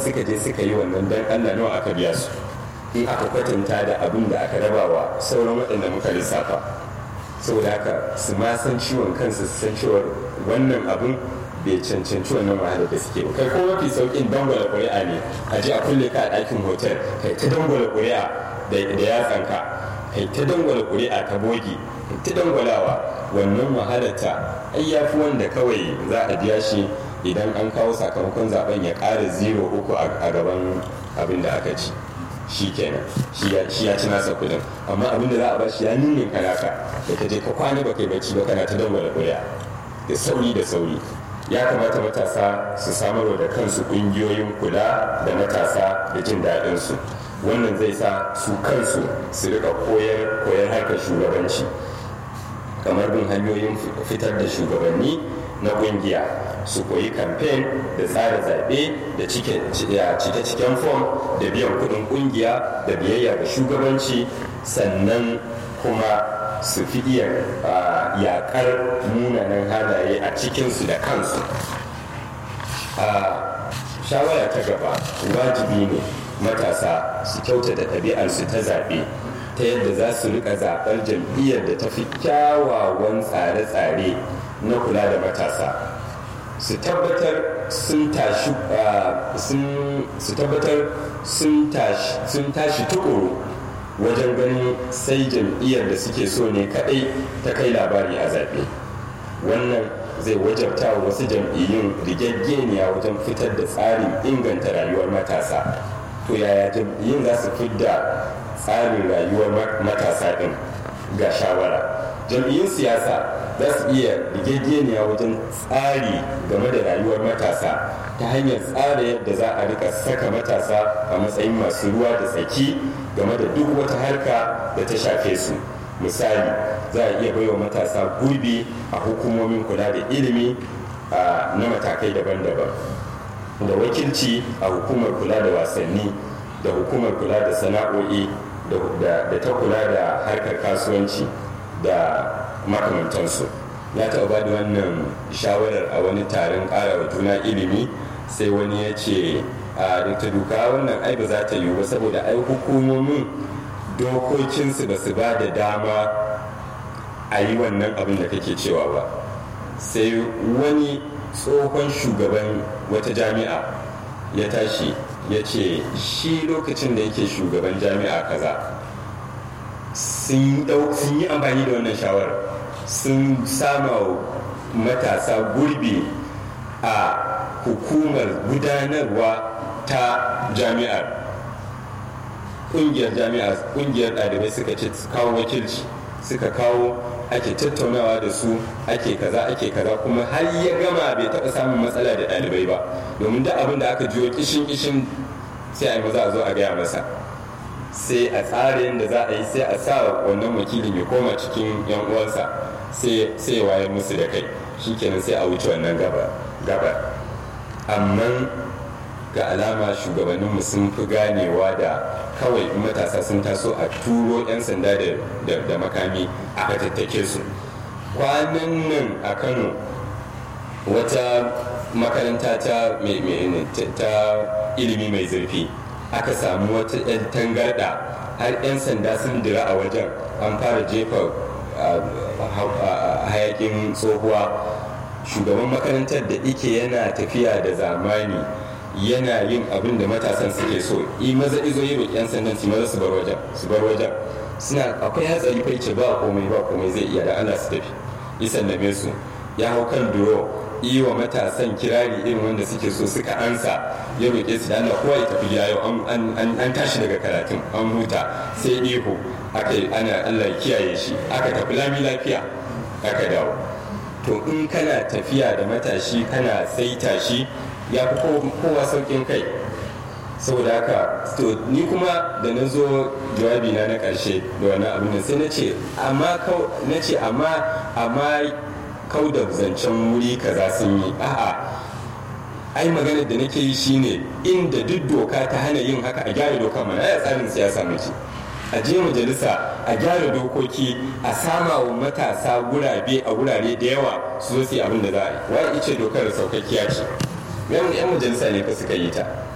suka je suka yi wannan dan allah nawa aka biya su in aka kwatanta da abin da aka raba wa sauran waɗanda muka lissafa saboda haka su ma san ciwon kansu su san cewar wannan abin bai cancanci wannan wahala da suke ba kai ko mafi saukin dangwala ƙuri'a ne a je a kulle ka a ɗakin hotel kai ta dangwala ƙuri'a da yatsanka kai ta dangwala ƙuri'a ta bogi kai ta dangwalawa wannan wahalarta ai ya fi wanda kawai za a biya shi idan an kawo sakamakon zaben ya ƙara zero uku a gaban abin da aka ci shi kenan shi ya ci nasa kudin amma abin da za a ba shi ya ninnin kanaka da ka je ka kwana ba kai bacci ba kana ta dangwala ƙuri'a da sauri da sauri ya kamata matasa su samarwa da kansu ƙungiyoyin kula da matasa da jin daɗinsu wannan zai sa su kansu su rika koyar koyar harkar shugabanci kamar bin hanyoyin fitar da shugabanni na ƙungiya su koyi kamfen da tsara zaɓe da cike-ciken fom da biyan kuɗin ƙungiya da biyayya ga shugabanci sannan kuma su fi iya yakar munanan halaye a cikinsu da kansu a shawara ta gaba wajibi ne matasa su kyautata ɗabi'arsu ta zaɓe ta yadda za su rika zaɓar jam'iyyar da ta fi kyawawan tsare-tsare na kula da matasa su tabbatar sun tashi su tabbatar sun tashi tukuru wajen ganin sai jam'iyyar da suke so ne kadai ta kai labari a zaɓe wannan zai wajabta wa wasu jam'iyyun rigaggeniya wajen fitar da tsarin inganta rayuwar matasa to yaya jam'iyyun za su fidda tsarin rayuwar matasa ɗin ga shawara jam'iyyun siyasa za su iya rigaggeniya wajen tsari game da rayuwar matasa ta hanyar tsara yadda za a rika saka matasa a matsayin masu ruwa da tsaki game da duk wata harka da ta shafe su misali za a iya baiwa matasa gurbi a hukumomin kula da ilimi na matakai daban-daban da wakilci a hukumar kula da wasanni da hukumar kula da sana'o'i da ta kula da harkar kasuwanci da makamantansu ya taɓa ba da wannan shawarar a wani taron ƙara wa juna ilimi sai wani ya ce a dr duka wannan ai ba za ta yiwu ba saboda ai hukumomin dokokinsu ba su ba da dama a yi wannan abin da kake cewa ba sai wani tsohon shugaban wata jami'a ya tashi ya ce shi lokacin da yake shugaban jami'a kaza sun yi amfani da wannan shawarar sun sama matasa gurbi a hukumar gudanarwa ta jami'ar ƙungiyar jami'a ƙungiyar ɗalibai suka ce kawo wakilci suka kawo ake tattaunawa da su ake kaza ake kaza kuma har ya gama bai taɓa samun matsala da ɗalibai ba domin da abin da aka jiyo kishin kishin sai a yi maza a zo a gaya masa sai a tsara yadda za a yi sai a sa wannan wakilin ya koma cikin yan uwansa sai ya wayar musu da kai shikenan sai a wuce wannan gaba amma ga alama shugabanninmu sun fi ganewa da kawai matasa sun taso a turo 'yan sanda da makami aka tattake su kwanan nan a kano wata makaranta ta ilimi mai zurfi aka samu wata 'yan tangarda har 'yan sanda sun dira a wajen an fara jefa hayakin tsohuwa shugaban makarantar da ike yana tafiya da zamani yana yin abin da matasan suke so yi maza izo yi roƙi 'yan sandan su maza su bar wajen su bar wajen suna akwai hatsari kai ce ba komai ba komai zai iya da ana su tafi yi sallame su ya hau kan duro yi wa matasan kirari irin wanda suke so suka ansa ya roƙe su da Allah kowa ya tafi gida yau an tashi daga karatun an huta sai ihu aka yi ana Allah ya kiyaye shi aka tafi lami lafiya aka dawo to in kana tafiya da matashi kana saita shi ya fi kowa saukin kai saboda haka to ni kuma da na zo jawabi na na ƙarshe da wannan abin da sai na ce amma na ce amma amma kau da zancen wuri kaza sun yi a'a ai maganar da nake yi shine inda duk doka ta hana yin haka a gyara doka mana ya tsarin siyasa mace a je majalisa a gyara dokoki a sama wa matasa gurabe a gurare da yawa su zo su yi abin da za a yi wai ice dokar saukakkiya ce yan majalisa ne fa suka yi ta